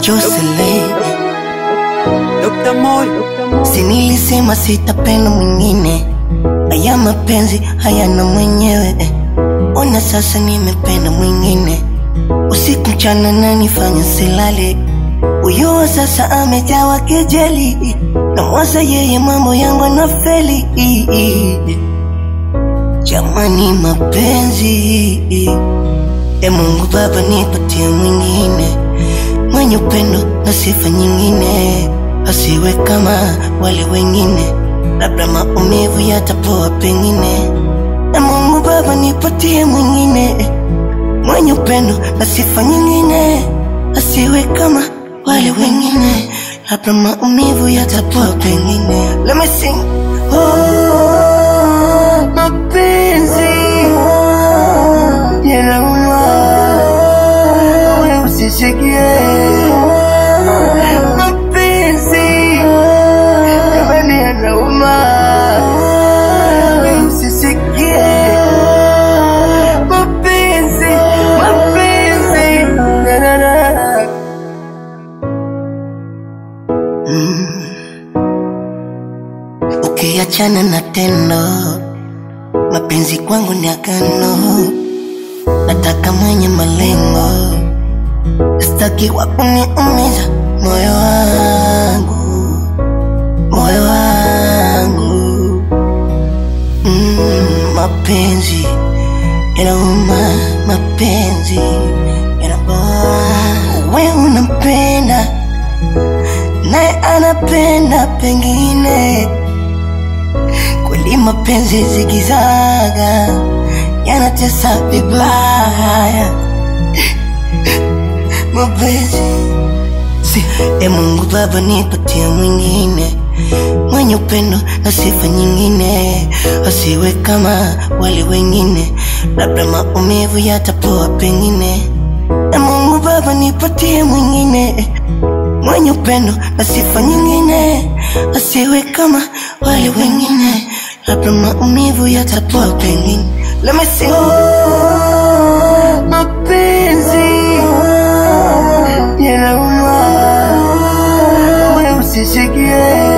Jocelyn, Dr. Moy, si nilisema sitapenda mwingine, haya mapenzi hayana mwenyewe. Ona sasa nimependa mwingine, usiku mchana nanifanya silale. Huyo wa sasa amejawa kejeli, namwaza yeye mambo yangu anafeli. Jamani mapenzi, e Mungu Baba nipatie mwingine mwenye upendo na sifa nyingine, asiwe kama wale wengine, labda maumivu yatapoa pengine. E Mungu Baba nipatie mwingine mwenye upendo na sifa nyingine, asiwe kama wale wengine, labda maumivu yatapoa pengine. Let me sing. Oh, mapenzi yanauma, wewe usisikie mapenzi jamani, yanauma, wewe usisikie mapenzi, mapenzi na, na, na. Ukiachana na tendo, mapenzi kwangu ni agano, nataka mwenye malengo, sitaki wa kuniumiza moyo wangu, moyo wangu. Mm, mapenzi yanauma, mapenzi yanauma. Wewe unampenda naye anapenda pengine kweli mapenzi zigizaga yanatesa vibaya mapenzi si, e Mungu Baba nipatie mwingine mwenye upendo na sifa nyingine, asiwe kama wale wengine, labda maumivu yatapoa pengine. E Mungu Baba nipatie mwingine mwenye upendo na sifa nyingine, asiwe kama wale wengine, labda maumivu yatapoa pengine. Let me sing. Oh, mapenzi yanauma, wewe usisikie